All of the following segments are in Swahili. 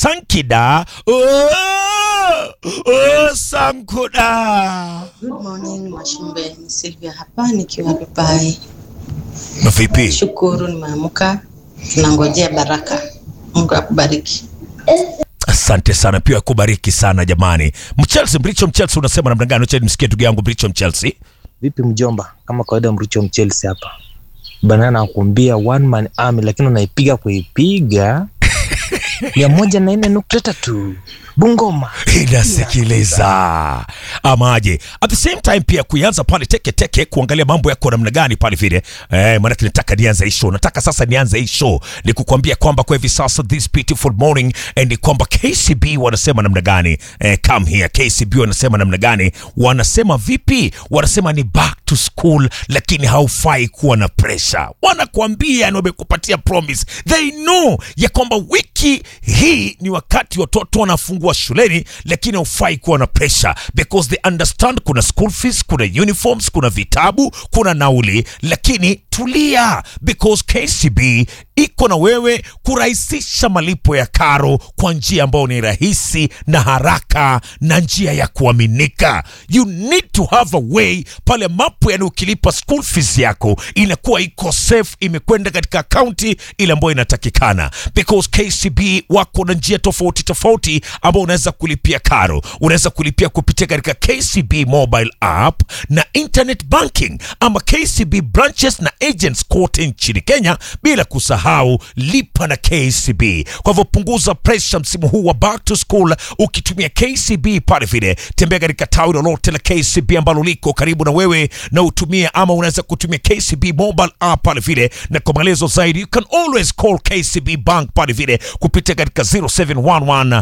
Sankida. Oh, oh, Sankuda. Good morning Mwashumbe, ni Sylvia hapa nikiwa Dubai. Na vipi? Shukuru nimeamka, tunangojea baraka. Mungu akubariki. Asante sana pia kubariki sana jamani. Mchelsea, Mricho Mchelsea unasema namna gani? Acha nimsikie ndugu yangu Mricho Mchelsea. Vipi mjomba, kama kawaida Mricho Mchelsea hapa bana, nakuambia one man army, lakini unaipiga kuipiga mia moja na nne nukta tatu Bungoma. inasikiliza amaje at the same time pia kuianza pale teke teke kuangalia mambo yako namna gani pale vile eh, maanake nataka nianze hii show nataka sasa nianze hii show ni kukwambia kwamba kwa hivi sasa this beautiful morning eh, ni kwamba KCB wanasema namna gani eh, come here KCB wanasema namna gani wanasema vipi wanasema ni back to school lakini haufai kuwa na pressure wanakuambia ni wamekupatia promise they know ya kwamba wiki hii ni wakati watoto wanafungua shuleni lakini haufai kuwa na pressure because they understand kuna school fees kuna uniforms kuna vitabu kuna nauli lakini tulia because KCB iko na wewe kurahisisha malipo ya karo kwa njia ambayo ni rahisi na haraka na njia ya kuaminika you need to have a way pale mapo yani ukilipa school fees yako inakuwa iko safe imekwenda katika akaunti ile ambayo inatakikana because KCB wako na njia tofauti tofauti ambao unaweza kulipia karo unaweza kulipia kupitia katika KCB mobile app na internet banking ama KCB branches na agents kote nchini Kenya bila kusahau lipa na KCB kwa hivyo punguza pressure msimu huu wa back to school ukitumia KCB pale vile tembea katika tawi lolote la KCB ambalo liko karibu na wewe na utumie ama unaweza kutumia KCB mobile app pale vile na kwa maelezo zaidi you can always call KCB bank pale vile kupitia katika 0711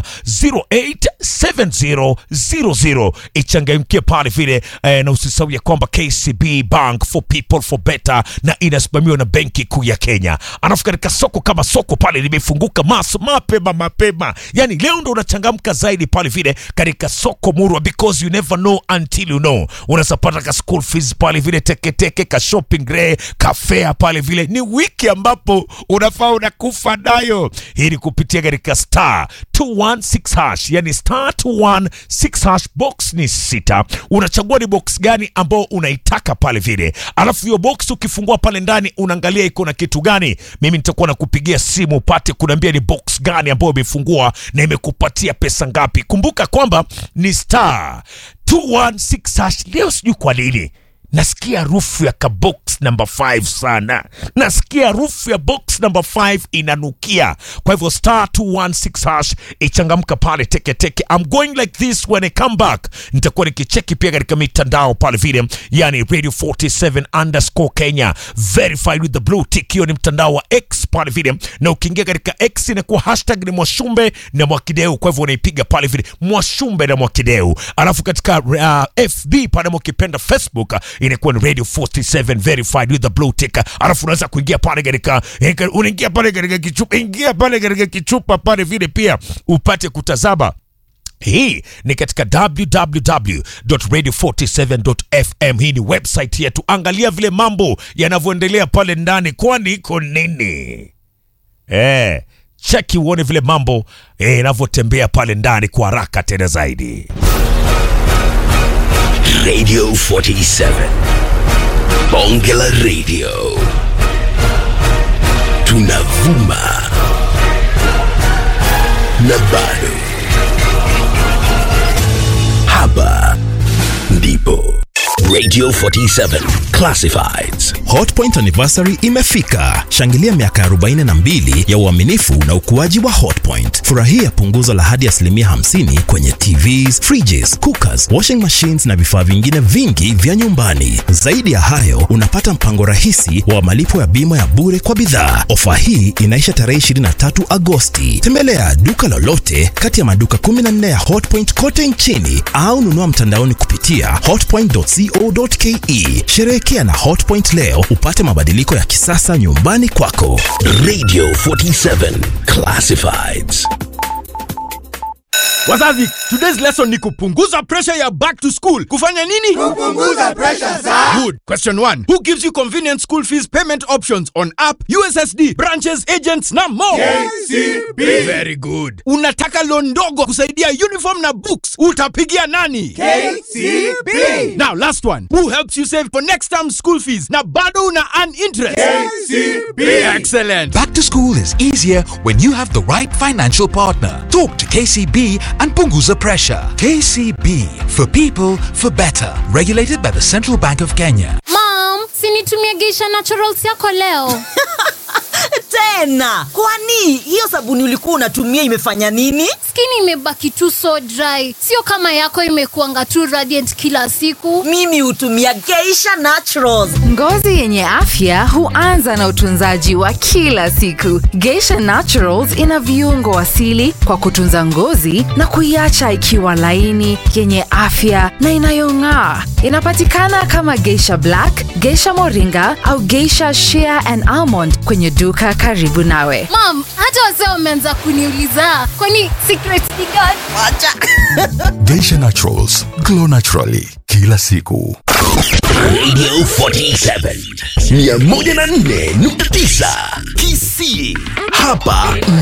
087000 ichangamkie pale vile eh, na usisahau ya kwamba KCB bank for people for better na inasimamiwa na benki kuu ya Kenya alafu katika soko kama soko pale limefunguka maso mapema mapema yani leo ndo unachangamka zaidi pale vile katika soko murwa because you never know until you know unaweza pata ka school fees pale vile teketeke ka shopping ray ka fare pale vile ni wiki ambapo unafaa unakufa nayo hii ni kupitia katika star 216 hash yani star 216 hash box ni sita unachagua ni box gani ambao unaitaka pale vile alafu hiyo box ukifungua pale ndani unaangalia iko na kitu gani mimi nitakuwa nakupigia simu upate kuniambia ni box gani ambayo imefungua na imekupatia pesa ngapi kumbuka kwamba ni star 216 hash leo sijui kwa nini nasikia harufu ya kabox number 5 sana nasikia harufu ya box number 5 inanukia kwa hivyo star 216 hash ichangamka pale teketeke I'm going like this when I come back nitakuwa nikicheki pia katika mitandao pale vile yani radio 47 underscore kenya verified with the blue tick hiyo ni mtandao wa x pale vile na ukiingia katika x inakuwa hashtag ni mwashumbe na mwakideu kwa hivyo unaipiga pale vile mwashumbe na mwakideu alafu katika uh, fb pale mukipenda facebook inakuwa ni radio 47 verified with the blue tick alafu unaweza kuingia pale katika eh, unaingia pale katika kichupa ingia pale katika kichupa pale vile pia upate kutazama hii ni katika www.radio47.fm hii ni website yetu angalia vile mambo yanavyoendelea pale ndani kwani iko nini eh, cheki uone vile mambo eh, yanavyotembea pale ndani kwa haraka tena zaidi Radio 47. Bonge la Radio. Tunavuma. Na bado. Hapa ndipo. Radio 47 Classifieds. Hotpoint anniversary imefika. Shangilia miaka 42 ya uaminifu na ukuaji wa Hotpoint. Furahia punguzo la hadi asilimia 50 kwenye TVs, fridges, cookers, washing machines na vifaa vingine vingi vya nyumbani. Zaidi ya hayo, unapata mpango rahisi wa malipo ya bima ya bure kwa bidhaa. Ofa hii inaisha tarehe 23 Agosti. Tembelea duka lolote kati ya maduka 14 ya Hotpoint kote nchini au nunua mtandaoni kupitia hotpoint.co.ke. Sherehekea na Hotpoint leo upate mabadiliko ya kisasa nyumbani kwako. Radio 47 Classifieds. Wazazi, today's lesson ni kupunguza pressure ya back to school. Kufanya nini? Kupunguza pressure za. Good. Question 1. Who gives you convenient school fees payment options on app, USSD, branches, agents na more? KCB. Very good. Unataka loan ndogo kusaidia uniform na books. Utapigia nani? KCB. Now last one. Who helps you save for next term school fees na bado una earn interest? KCB. Excellent. Back to school is easier when you have the right financial partner. Talk to KCB and Punguza Pressure. KCB for people for better. Regulated by the Central Bank of Kenya. Mom, sinitumie Geisha Naturals yako leo. tena kwani hiyo sabuni ulikuwa unatumia imefanya nini Skin imebaki tu so dry, sio kama yako imekuanga tu radiant kila siku. mimi hutumia geisha naturals Ngozi yenye afya huanza na utunzaji wa kila siku. Geisha Naturals ina viungo asili kwa kutunza ngozi na kuiacha ikiwa laini, yenye afya na inayong'aa. Inapatikana kama Geisha Black, Geisha Moringa au Geisha Shea and Almond kwenye duka karibu nawe. Mom, hata wazee wameanza kuniuliza kwani secret ni gani? Geisha Naturals, glow naturally kila siku. Radio 47 104.9 Kisii. Hapa